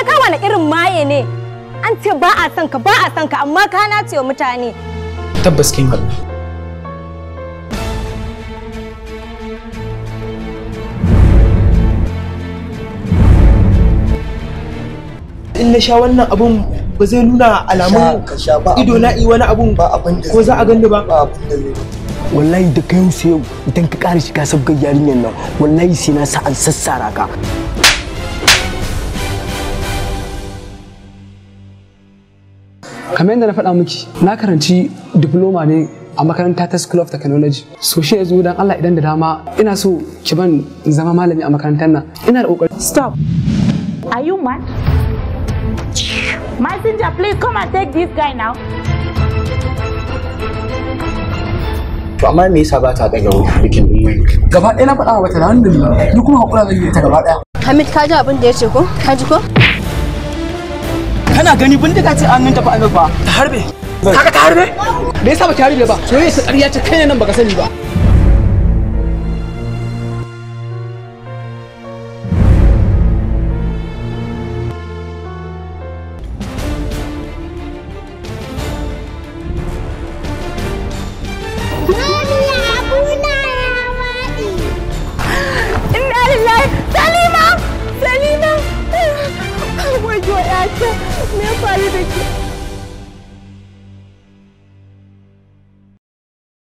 kai wani irin maye ne an ce ba a son ka ba a son ka amma ka na ce wa mutane tabbas kin haɗu in na sha wannan abun ba zai nuna alamun ka sha ba ido na yi wani abun ba abin da ko za a gani ba ba abin da zai wallahi da kai sai yau idan ka ƙara shiga sabgar yarinyar nan wallahi sai na sa an sassara ka kamar yadda na faɗa miki na karanci diploma ne a makaranta ta school of technology so shi yanzu dan Allah idan da dama ina so ki ban zama malami a makarantar nan ina da kokari Stop. Are you mad? Messenger, please come and take this guy now. to amma me yasa ba ta daga bikin din gaba ɗaya na faɗa wa bata da hannu da ni ni kuma hakura zan yi ta gaba ɗaya Hamid ka ji abin da ya ce ko ka ji ko kana gani bindiga ce an tafi amir fa ta harbe kaga ta harbe me yasa ba ta harbe ba soyayya ta ƙarya ce kai ne nan baka sani ba